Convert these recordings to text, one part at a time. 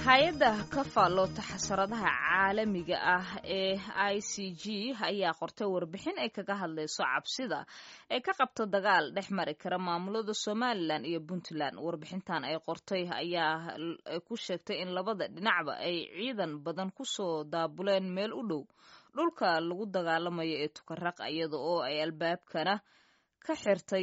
hay-adda ka faalloota xasaradaha caalamiga ah ee i c g ayaa qortay warbixin ay kaga hadlayso cabsida ay ka qabto dagaal dhex mari kara maamulada somalilan iyo puntland warbixintan ay qortay ayaa ku sheegtay in labada dhinacba ay ciidan badan kusoo daabuleen meel u dhow dhulka lagu dagaalamayo ee tukaraq iyada oo ay albaabkana ka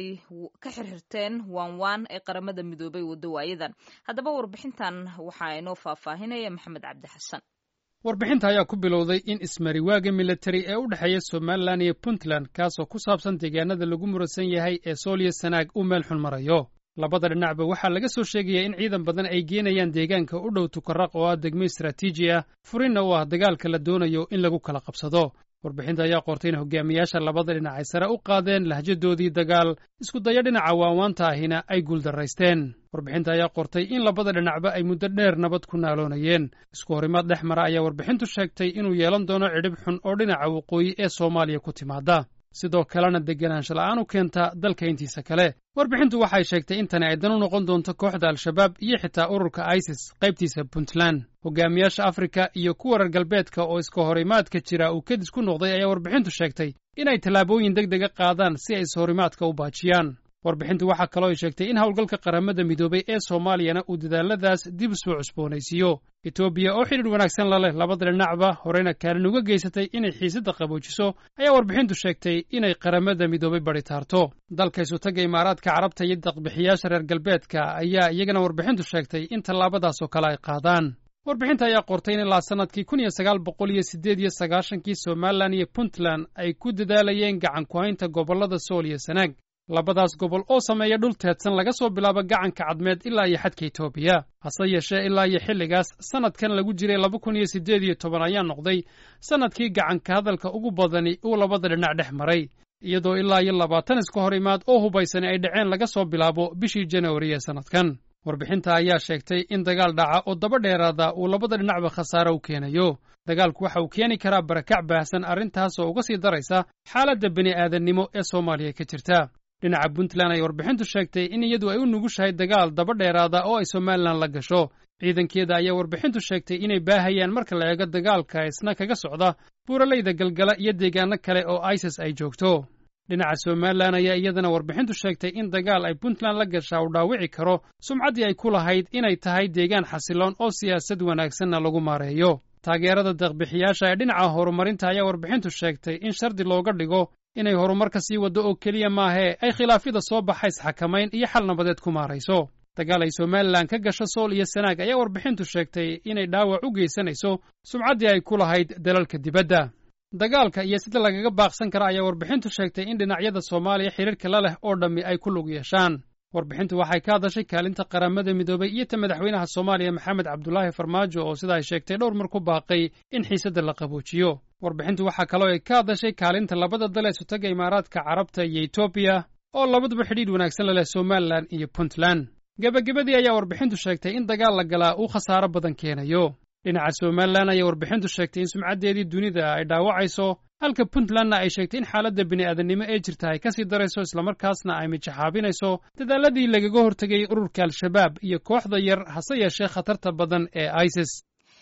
xirxirteen waanwaan ee qaramada midoobay waddo waayadan haddaba warbixintan waxaa inoo faahfaahinaya maxamed cabdi xasan warbixinta ayaa ku bilowday in ismariwaaga militari ee u dhexeeya somalilan iyo puntland kaasoo ku saabsan deegaanada lagu muransan yahay ee sooliyo sanaag uu meel xun marayo labada dhinacba waxaa laga soo sheegayaa in ciidan badan ay geenayaan deegaanka u dhow tukaraq oo ah degmo istaraatiiji ah furinna u ah dagaalka la doonayo in lagu kala qabsado warbixinta ayaa qortay in hogaamiyaasha labada dhinac ay sare u qaadeen lahjadoodii dagaal isku dayo dhinaca waawaanta ahina ay guuldarraysteen warbixinta ayaa qortay in labada dhinacba ay muddo dheer nabad ku naaloonayeen isku horimaad dhex mara ayaa warbixintu sheegtay inuu yeelan doono cidhib xun oo dhinaca waqooyi ee soomaaliya ku timaada sidoo kalena deganaansho la'aan u keenta dalka intiisa kale warbixintu waxay sheegtay in tani ay dan u noqon doonto kooxda al-shabaab iyo xitaa ururka isis qaybtiisa puntland hogaamiyaasha afrika iyo kuwa reer galbeedka oo iska horimaadka jira uu kadis ku noqday ayaa warbixintu sheegtay inay tallaabooyin deg dega qaadaan si ay ishorimaadka u baajiyaan warbixintu waxaa kaloo ay sheegtay in howlgalka qaramada midoobay ee soomaaliyana uu dadaaladaas dib soo cusboonaysiiyo etoobiya oo xidhiidh wanaagsan la leh labada dhinacba horeyna kaalin uga geysatay inay xiisadda qaboojiso ayaa warbixintu sheegtay inay qaramada midoobay badi taarto dalka isutagga imaaraadka carabta iyo daqbixiyaasha reer galbeedka ayaa iyagana warbixintu sheegtay in tallaabadaasoo kale ay qaadaan warbixinta ayaa qortay in ilaa sannadkii kun iyo sagaal boqol iyo siddeed iyo sagaashankii somalilan iyo puntland ay ku dadaalayeen gacan ku-haynta gobollada sool iyo sanaag labadaas gobol oo sameeya dhul teedsan laga soo bilaabo gacanka cadmeed ilaa iyo xadka etoobiya hase yeeshee ilaa iyo xilligaas sannadkan lagu jiray laba kun iyo siddeed iyo toban ayaa noqday sannadkii gacanka hadalka ugu badani uu labada dhinac dhex maray iyadoo ilaa iyo labaatan iska hor imaad oo hubaysani ay dhaceen laga soo bilaabo bishii januari ee sannadkan warbixinta ayaa sheegtay in dagaal dhaca oo daba dheeraada uu labada dhinacba khasaare u keenayo dagaalku waxa uu keeni karaa barakac baahsan arrintaasoo uga sii daraysa xaaladda bini aadannimo ee soomaaliya ka jirta dhinaca puntland ay warbixintu sheegtay in iyadu ay u nugushahay dagaal daba dheeraada oo ay somalilan la gasho ciidankeeda ayaa warbixintu sheegtay inay baahayaan marka la eego dagaalka isna kaga socda buuralayda galgala iyo deegaano kale oo isis ay joogto dhinaca somalilan ayaa iyadana warbixintu sheegtay in dagaal ay puntland la gashaa uu dhaawici karo sumcaddii ay ku lahayd inay tahay deegaan xasiloon oo siyaasad wanaagsanna lagu maareeyo taageerada deeqbixiyaasha ee dhinaca horumarinta ayaa warbixintu sheegtay in shardi looga dhigo inay horumar ka sii waddo oo keliya maahee ay khilaafyada soo baxays xakamayn iyo xal nabadeed ku maarayso dagaal ay somalilan ka gasho sool iyo sanaag ayaa warbixintu sheegtay inay dhaawac u geysanayso sumcaddii ay ku lahayd dalalka dibadda dagaalka iyo sida lagaga baaqsan kara ayaa warbixintu sheegtay in dhinacyada soomaaliya xidhiirka la leh oo dhammi ay ku lug yeeshaan warbixintu waxay ka hadashay kaalinta qaramada midoobay iyo ta madaxweynaha soomaaliya maxamed cabdulaahi farmaajo oo sida ay sheegtay dhowr mar ku baaqay in xiisadda la qaboojiyo warbixintu waxaa kaloo ay ka hadashay kaalinta labada dal ee sutaga imaaraadka carabta iyo etoobiya oo labaduba xidhiidh wanaagsan la leh somalilan iyo puntland gebagabadii ayaa warbixintu sheegtay in dagaal la galaa uu khasaaro badan keenayo dhinaca somalilan ayaa warbixintu sheegtay in sumcaddeedii dunida ay dhaawacayso halka puntlandna ay sheegtay in xaaladda bini'aadanimo ee jirta ay ka sii darayso islamarkaasna ay mijaxaabinayso dadaaladii lagaga hortegay ururka al-shabaab iyo kooxda yar hase yeeshee khatarta badan ee isis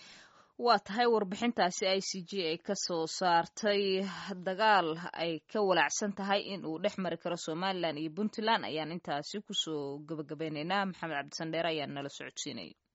waa tahay warbixintaasi i c g ay ka soo saartay dagaal ay ka walaacsan tahay in uu dhex mari karo somalilan iyo puntland ayaan intaasi kusoo gabagabeynaynaa maxamed cabdisandheere ayaa nala socodsiinaya